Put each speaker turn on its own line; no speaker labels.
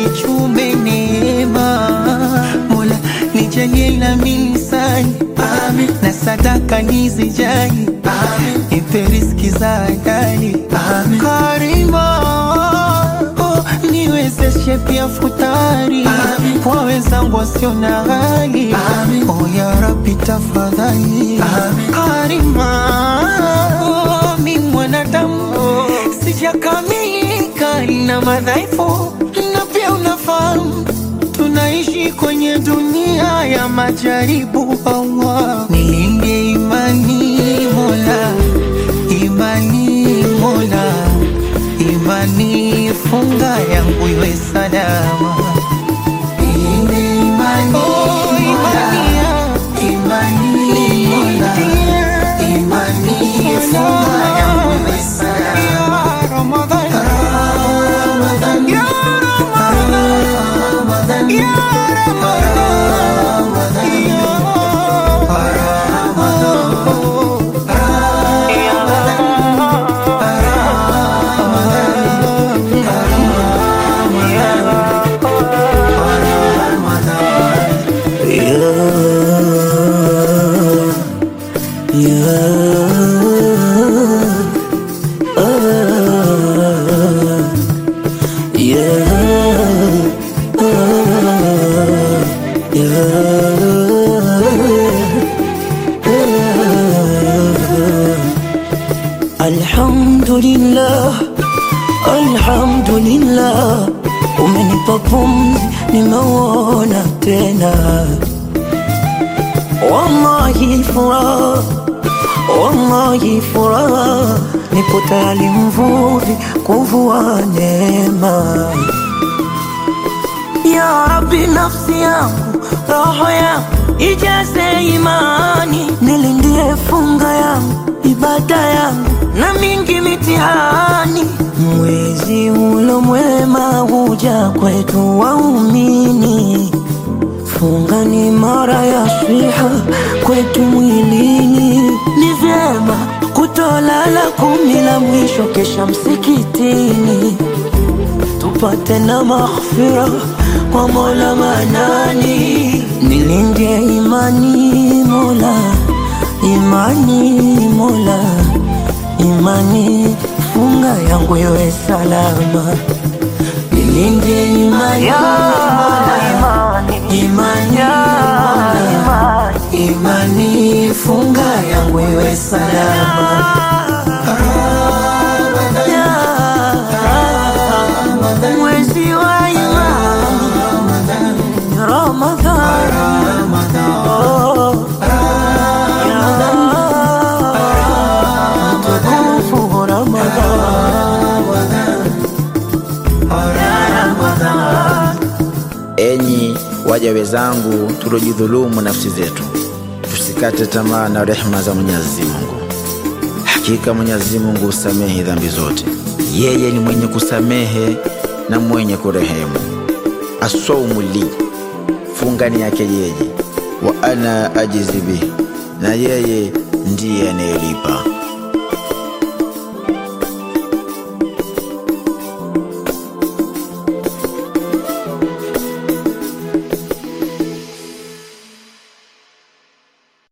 nichume neema. Mola nijalie na milisani Amin. na sadaka nizijali nipe riziki za halali Karima oh, niwezeshe pia futari kwa wenzangu wasio na hali oh, ya Rabbi tafadhali Karima oh, mi mwanadamu sijakamilika na madhaifu na pia unafahamu tunaishi kwenye dunia ya majaribu. Allah, nilinde imani Mola, imani Mola, imani funga yangu iwe salama. Nilinde imani Mola, imani Mola, imani funga yangu iwe salama. Ya Ramadhan, ya Ramadhan, ya
Alhamdulillah, alhamdulillah, umenipa pumzi, nimeuona tena. Wallahi furaha, wallahi furaha, nipo tayari mvuvi kuvua neema. Ya Rabbi, nafsi yangu, roho yangu ijaze imani, nilindie funga yangu, ibada yangu na mingi mitihani. Mwezi ulo mwema huja kwetu waumini, funga ni mara ya swiha kwetu mwilini. Ni vyema kutolala kumi la mwisho, kesha msikitini tupate na maghfira kwa Mola Manani. Nilindie imani Mola, imani Mola, imani funga yangu iwe salama. Nilindie imani Mola, imani Mola, imani funga yangu iwe salama. Mwezi wa imani Ramadhan, Oh, ya mtukufu Ramadhan.
Enyi waja wenzangu, tulojidhulumu nafsi zetu, tusikate tamaa na rehema za Mwenyezi Mungu. Hakika Mwenyezi Mungu husamehe dhambi zote, yeye ni mwenye kusamehe na mwenye kurehemu. Asaumu li, funga ni yake yeye, wa ana ajizi bihi, na yeye ndiye anayelipa.